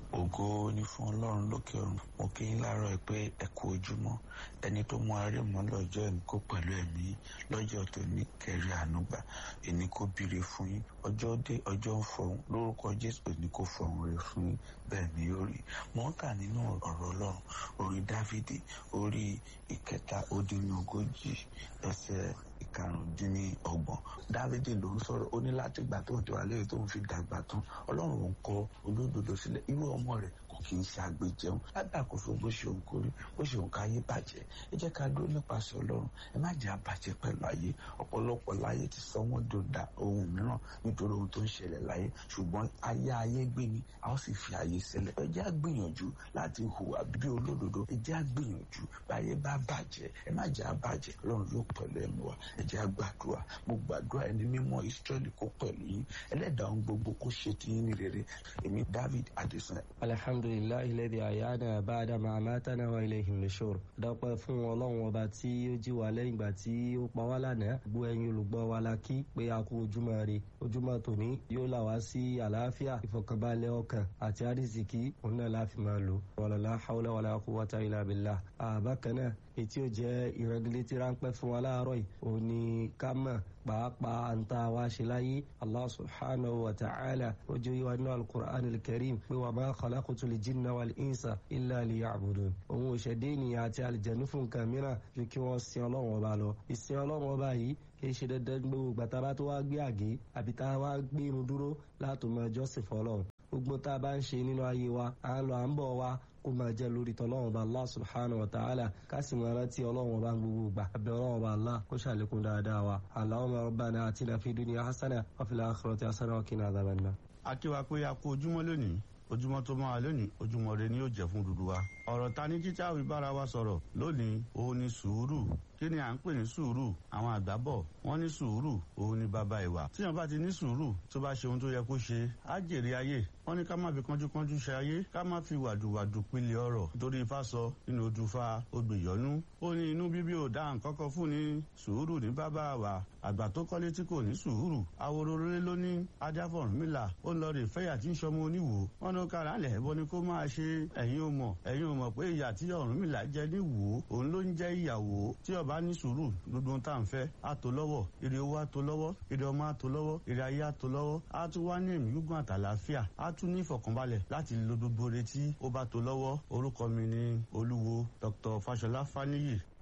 ògo ni fún ọlọ́run lókè ọ̀run mo kí yín láàárọ̀ ẹ pé ẹ kú ojúmọ́ ẹni tó mú arí mọ́ lọ́jọ́ ẹ̀mí kó pẹ̀lú ẹ̀mí lọ́jọ́ tó ní kẹrí ànúgbà ẹni kó bíire fún yín ọjọ́ dé ọjọ́ ń fọhùn lórúkọ jésù ẹni kó fọhùn rẹ̀ fún yín bẹ́ẹ̀ ni ó rí mo ń kà nínú ọ̀rọ̀ ọlọ́run orí dávidi orí ìkẹta ó dín ní ogójì ẹsẹ̀ ìkarùndínlọ́gbọ̀n dávidi ló ń sọ̀rọ̀ ó ní láti ìgbà tó ń tẹwà lẹ́yìn tó ń fi dàgbà tán ọlọ́run ò ń kọ olódodo sílẹ̀ irú ọmọ rẹ̀ kò kì í ṣe àgbèjẹun lábàkóso bó ṣe òun kórí bó ṣe òun káyé bàjẹ́ ẹ jẹ́ ká dúró nípasẹ̀ ọlọ́run ẹ má jẹ́ àbàjẹ́ pẹ̀lú ayé ọ̀pọ̀lọpọ̀ láyé ti sọ wọ́n dòdà ohun mìíràn nítorí ohun tó ń ṣẹlẹ̀ láyé ṣùgbọ́n ayé ayé gbé ni a ó sì fi ayé sílẹ̀ ẹ jẹ́ àgbìyànjú láti hùwà bí olódodo ẹ jẹ́ àgbìyànjú báyé bá bàjẹ́ ẹ má jẹ́ àbàjẹ́ ọlọ́run yóò pẹ̀lú ẹ̀mí wa ẹ jẹ́ àgbàdua mo gbàdúrà ẹni mímọ́ Ísírẹ́lì kó pẹ̀lú yín ẹlẹ́dàá ohun gbogbo kó ṣe ti yín ní rere èmi David Adesina. alhamdulilayi lẹ́dí àyáná báadà máa mátánà wa ilayhi nushur dọ́pẹ́ fún ọlọ́run ọba tí ó jí wa lẹ́yìn ìgbà tí ó pa wá lánàá gbọ́ ẹ̀yin olùgbọ́ wa la kí pé a kú ojúmọ́ rè ojúmọ́ tòní yóò là wá sí àlàáfíà ìfọ̀kànbalẹ̀ ọkàn àti àrísìkí òun náà láfi máa lò wàlálà hawla wàlá quwwata illa billah àbákan náà ètí ò jẹ́ ìrẹ́gílétí ráńpẹ́ fún wa láàárọ̀ yìí òun ni ká mọ̀ pàápàá àǹtá wa ṣe láyé allah subhanahu wa ta'ala ó jẹ́ ìwà nínú alukur'an alkarim pé wa ma khalaqtul jinna wal insa illa liya'budun òun ò ṣẹ̀dé ènìyàn àti àlìjẹ̀nú fún nǹkan mìíràn ju kí wọ́n sin ọlọ́run ọba lọ ìsìn ọlọ́run ọba yìí kì í ṣe dandan gbogbo gbàtà bá tó wá gbé àgé àbí tá a wá gbé irun dúró látò mọ ẹjọ́sìn fọlọ́run gbogbo tá a bá ń ṣe nínú ayé wa à ń lọ à ń bọ̀ wa kó máa jẹ́ lórí tọ́lọ́wọ́n bá Allah subhanahu wa ta'ala ká sì máa rántí ọlọ́wọ́n bá gbogbo gbà abẹ́ ọlọ́wọ́n bá Allah kó ṣàlékún dáadáa wa Allahumma rabbana atina fid dunya hasana wa fil akhirati hasana wa qina adhaban nar. akíwa pé a kú ojúmọ́ lónìí ojúmọ́ tó máa lónìí ojúmọ́ rẹ ni yóò jẹ́ fún dúdú wa ọ̀rọ̀ ta ní jíjá wí bára wa sọ̀rọ̀ lónìí òun ni sùúrù kí ni à ń pè ní sùúrù àwọn àgbà bọ̀ wọ́n ní sùúrù òun ni bàbá ìwà tíyan bá ti ní sùúrù tó bá ṣe ohun tó yẹ kó ṣe á jèrè ayé wọ́n ní ká má fi kánjúkánjú ṣe ayé ká má fi wàdùwàdù pilẹ̀ ọ̀rọ̀ nítorí ifá sọ nínú odùfà odùyọ́nú ó ní inú bíbí ò dá nǹkan kan fún ni sùúrù ní bàbá wa àgbà tó kọ́lé tí kò ní sùúrù awororore ló ní ajáfọ̀rúnmìlà ó lọ rè fẹ́yà tí ń ṣọmọ oníwò wọn ní kára lẹ̀ ẹ̀bọ ni kó máa ṣe ẹ̀yin ò mọ̀ ẹ̀yin ò mọ̀ pé ìyà tí Ọ̀rúnmìlà jẹ ní wò òun ló ń jẹ́ ìyàwó tí ọba ní sùúrù gbogbo ohun tá à ń fẹ́ á tó lọ́wọ́ ire owó á tó lọ́wọ́ ire ọmọ á tó lọ́wọ́ ire ayé á tó lọ́wọ́ á tún wá ní ẹ̀mí gígùn àtàlàáfíà á tún ní ìfọ̀kànbalẹ̀ láti lo gbogbo retí ó bá tó lọ́wọ́ orúkọ mi ni olúwo Dr. Fáṣọlá Fáníyì